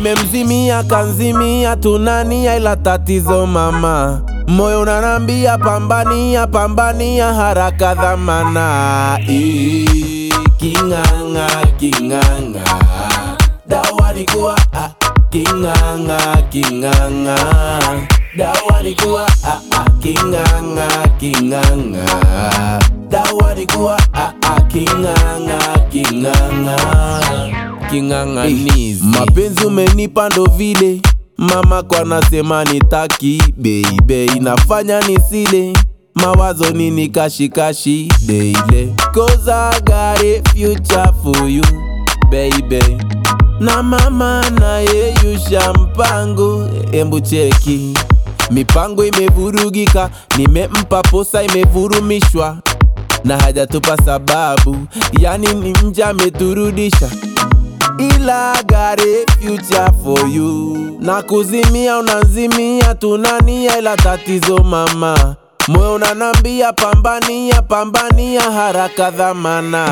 nimemzimia kanzimia tunania ila tatizo mama moyo unanambia pambania pambania haraka dhamana Ii, king'ang'a king'ang'a dawa ni kuwa ah, king'ang'a king'ang'a dawa ni kuwa ah, ah, king'ang'a king'ang'a dawa ni kuwa ah, ah, king'ang'a king'ang'a king'ang'anizi mapenzi umenipa ndo vile mama kwa nasema nitaki beibe inafanya nisile mawazo nini kashikashi deile cause I got a future for you baby na mama naye yusha mpango embu cheki mipango imevurugika nimempa posa imevurumishwa na hajatupa sababu yani ni mja ameturudisha ila gare future for you na kuzimia unazimia tunania ila tatizo mama moyo unanambia pambania pambania haraka dhamana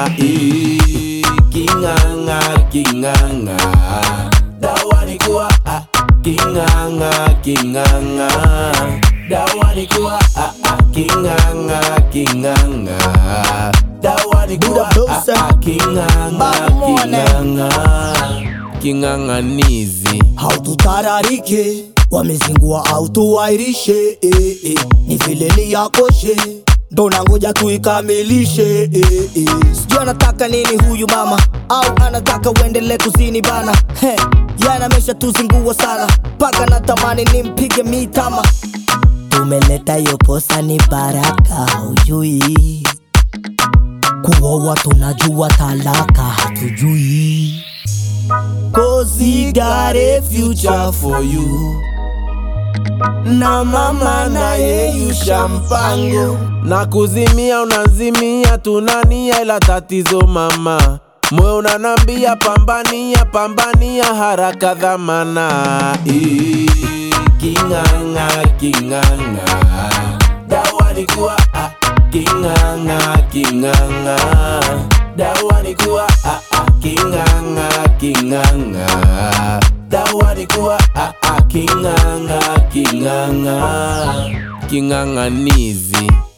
Ii, king'ang'a king'ang'a dawa ni kuwa ah, king'ang'a king'ang'a dawa ni kuwa ah, ah, king'ang'a king'ang'a dawa ni kuwa ah, ah, king'ang'a king'ang'a king'ang'anizi haututararike wamezingua au tuwairishe eh, eh. ni vile ni yakoshe ndo nangoja tuikamilishe eh, eh. sijui anataka nini huyu mama au anataka uendele kuzini bana He, yana amesha tuzingua sana mpaka natamani nimpige mitama tumeleta hiyo posa ni baraka ujui kuoa tunajua talaka hatujui Cause he got a future for you na mama naye yusha mpango na kuzimia unazimia tunania ila tatizo mama moyo unanambia pambania pambania haraka dhamana Ii, king'ang'a king'ang'a dawa ni kuwa ah, king'ang'a king'ang'a dawa ni kuwa ah, ah, king'ang'a king'ang'a dawa ni kuwa ah, ah, king'ang'a king'ang'a king'ang'anizi